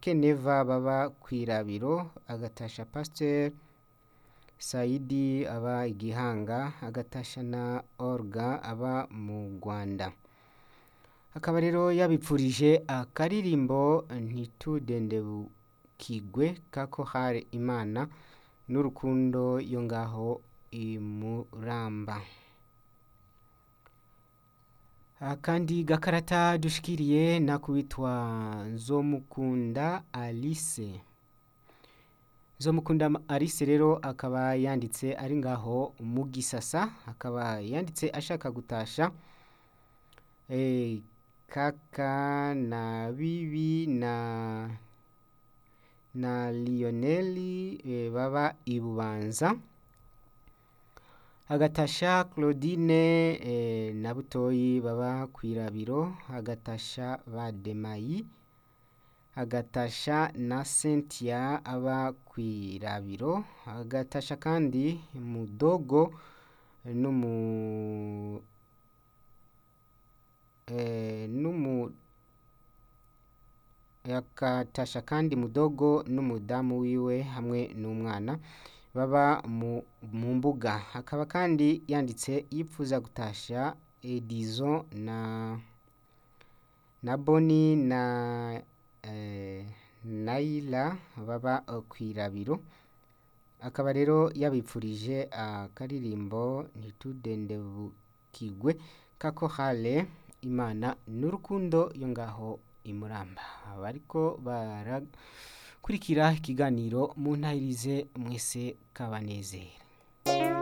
keneva baba kwirabiro agatasha pasiteri sayidi aba igihanga agatasha na orga aba mu rwanda akaba rero yabipfurije akaririmbo ntitudendebukigwe kako hare imana n'urukundo yo ngaho imuramba akandi gakarata dushikiriye nakubitwa nzomukunda alice nzomukunda alice rero akaba yanditse ari ngaho mu gisasa akaba yanditse ashaka gutasha eh, kaka na bibi na na lioneli eh, baba ibubanza agatasha claudine eh, na butoyi baba kwirabiro agatasha bademayi agatasha na cynthia aba kwirabiro agatasha kandi mudogo n'umu eh, n'umu agatasha kandi mudogo n'umudamu wiwe hamwe n'umwana baba mu mu mbuga akaba kandi yanditse yipfuza gutasha edizo na na boni na eh, naila baba eh, kwirabiro akaba rero yabipfurije akaririmbo ntitudendebukigwe kako hale imana n'urukundo yo ngaho imuramba bariko barakurikira ikiganiro mu ntahirize mwese kabanezera